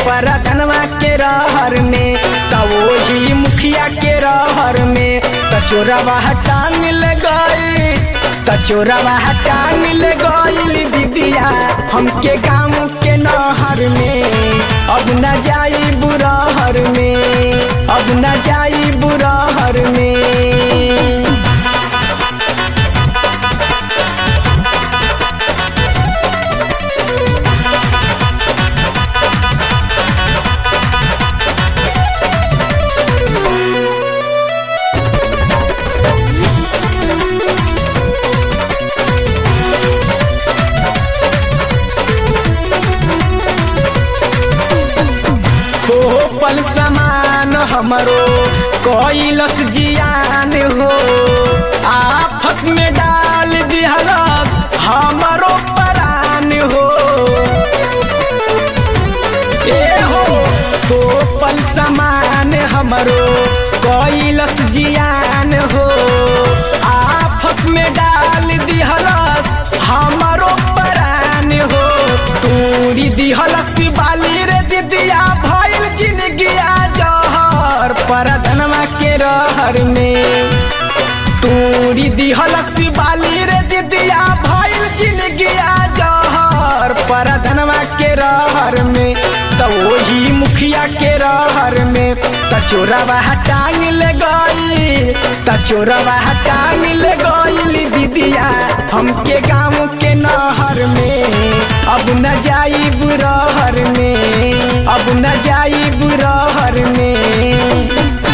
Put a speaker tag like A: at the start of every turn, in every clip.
A: परधनवा के रहर में त वही मुखिया के रहर में त चोरवा टांग ले गई त चोरवा टांग ले गई दीदिया हमके गाँव के नहर में अब न जाई बुरहर में अब न जाई बुरहर में तो पल समान हमरो कोइलस जियान हो आफत में डाल दिहलस हमरो परान हो ए हो तो पल समान हमरो कोइलस जियान हो आफत में डाल दिहलस हमरो परान हो तूरी दिहलस बाली रे दिदिया भइल जिनगिया जहर परधनवा के रहर में तूरी दिहलस बाली रे दिदिया भइल जिनगिया जहर परधनवा के रहर में त वही मुखिया के रहर में त चोरवा टांग ले गई त चोरवा टांग ले गई दीदिया हमके गाँव के नहर में अब न जाई बुरहर में अब न जाई बुरहर में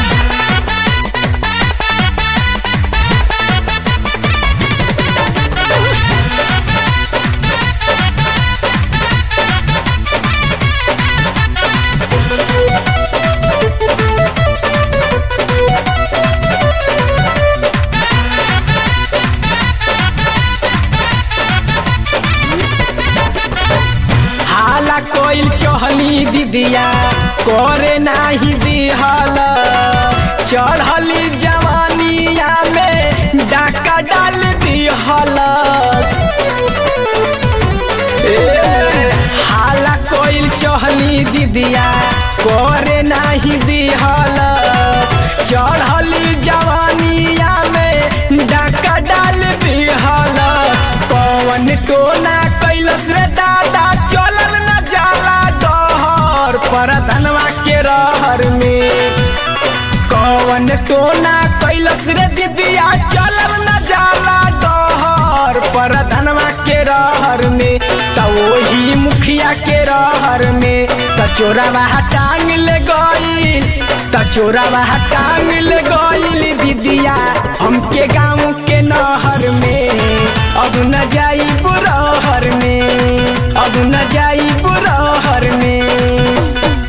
A: हाला कोइल चहली दीदिया करे नाही दिहल चढ़ली जवानिया में डाका डाल दिहल हाला कोइल चहली दीदिया करे नाही दिहल चढ़ली जवानिया में डाका डाल दिहल कौन टोना कैलस रे दादा चलल न जाला डहर परधनवा के रहर में कौन टोना कैलस रे दीदिया चलल न जाला डहर परधनवा के रहर में त वही मुखिया के रहर में त चोरवा टांग ले गई त चोरवा टांग ले गई दीदिया हमके गाँव के नहर में अब न जाई बुरहर में अब न जाई बुरहर में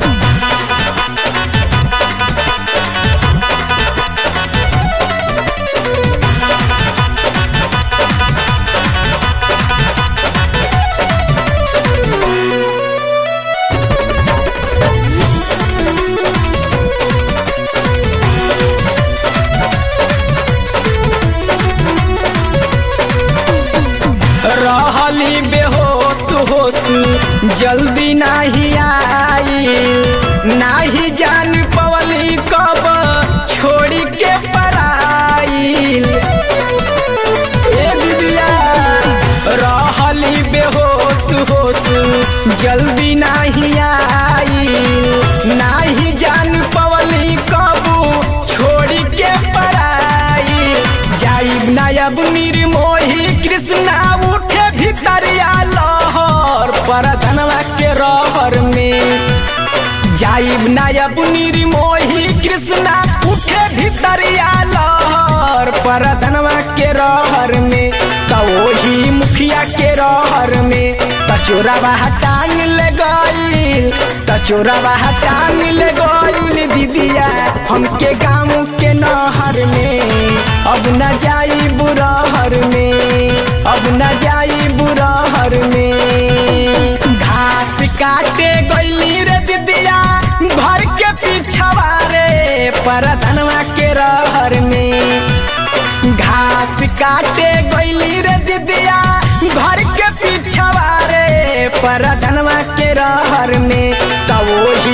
A: रहली बेहोश होश जल्दी नाही आई नाही जान पवली कब छोड़ी के पराइल ए दीदिया रहली बेहोश होश जल्दी नाही आई नाही जान पवली कब छोड़ी के पराइल जाइब नायब निर्मोही कृष्णा उठे भितरिया लहर परधनवा के रहर में जाइब नायब निर्मोही कृष्णा उठे भितरिया लहर परधनवा के रहर में त वही मुखिया के रहर में त चोरवा टांग ले गई त चोरवा टांग ले गई दीदिया हमके गाँव के नहर में अब न जाई बुरहर में अब न जाई बुरहर में घास काटे गईली रे दीदिया घर के पीछवा रे परधनवा के रहर में घास काटे गईली रे दीदिया घर के पीछवा रे परधनवा के रहर में त वही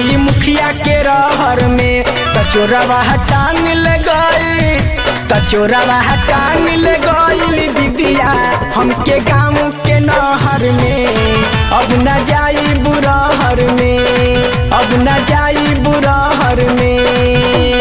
A: रहर में कचोरवा टांग ले गई कचोरवा टांग ले गई दीदिया हमके गाँव के नहर में अब न जाई बुरहर में अब न जाई बुरहर में